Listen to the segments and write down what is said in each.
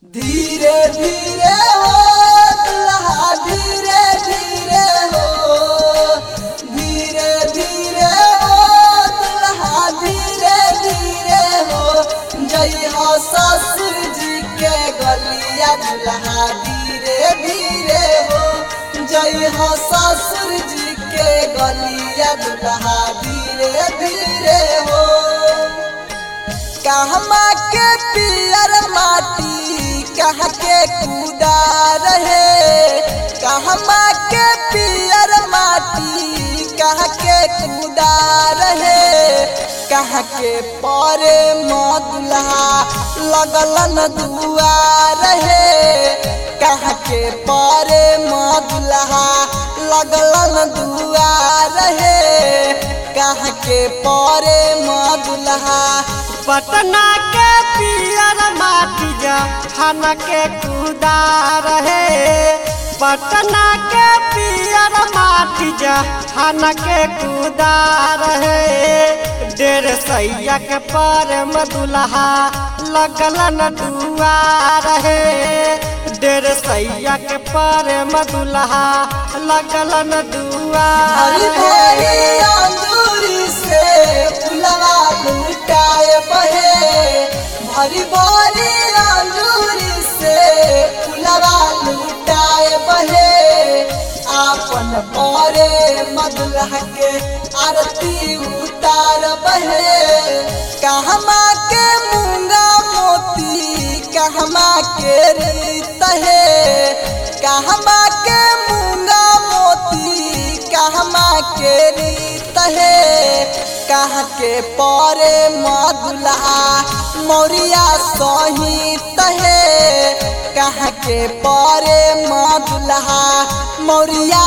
धीरे धीरे हो दुल्हा धीरे धीरे हो धीरे धीरे हो दुल्हा धीरे धीरे हो जय हो ससुर जी के गलिया दुल्हा धीरे धीरे हो जय हो ससुर जी के गलिया दुल्हा धीरे धीरे हो कहमा के पियर माटी कह के कूदा रहे कहमा के पियर माटी कह के कूदा रहे कह के परे मदुल्हा लगलन दुआ रहे कह के परे मदुल्हा लगलन दुआ रहे कह के परे मदुल्हा पटना के पियर माटी जहान के कूदा रहे पटना के पियर माटी जहान के कूदा रहे डेढ़ सैया के पर मदुल्हा लगलन दुआ रहे डेढ़ सैया के पर मदुल्हा लगलन दुआ हरी भरी रहे अंगूरी से फुलवा लुटाए बहे भरी भरी अंगूरी से फुलवा लुटाए बहे आपन बरे मदुलह के आरती उतार बहे कहमा के मूंगा मोती कहमा के रीत है कहमा के मूंगा मोती कहमा के रीत है कह के परे मदुल्हा मौरिया सहित है कह के परे मदुल्हा मौरिया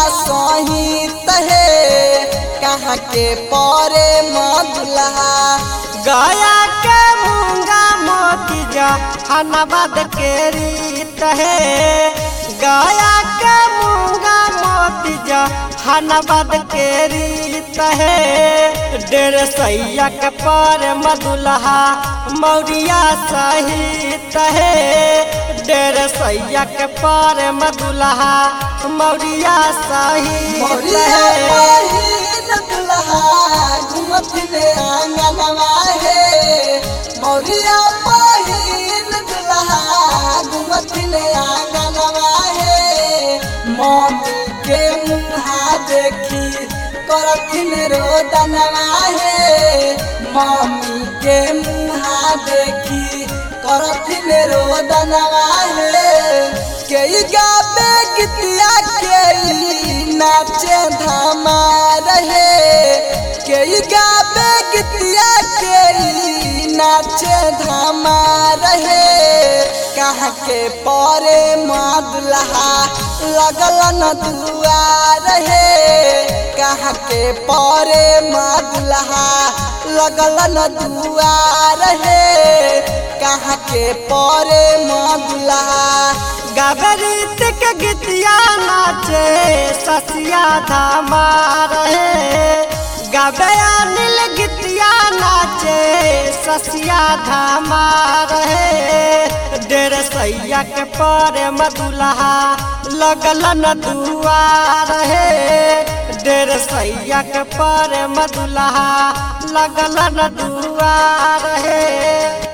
सहित है कह के परे मदुल्हा गया के मूंगा मोती जहानाबाद के रीत है गया के मूंगा मोती जहानाबाद के रीत है डेढ़ सैया के पर मदुल्हा मौरिया सहित है डेढ़ सैया के पर मदुल्हा मौरिया सहित मौरिया है पहिन दुल्हा घूमत ले आंगनवा है मौरिया पहिन दुल्हा घूमत ले आंगनवा है मम्मी के मुँहा देखी करथिन रोदनवा है मम्मी के मुँहा देखी करथिन रोदनवा है के गाबे गीतिया के नाचे धामा रहे के गाबे गीतिया के नाचे धामा रहे कह के परे मदुल्हा लगलन दुआ रहे कह के परे मदुल्हा लगलन दुआ रहे कह के परे मदुल्हा गबरीत के गीतिया नाचे ससिया धामा रहे गबया नील गीतिया नाचे ससिया धामा रहे डेढ़ सैया के पर मदुल्हा लगलन दुआ रहे डेढ़ सैया के पर मदुल्हा लगलन दुआ रहे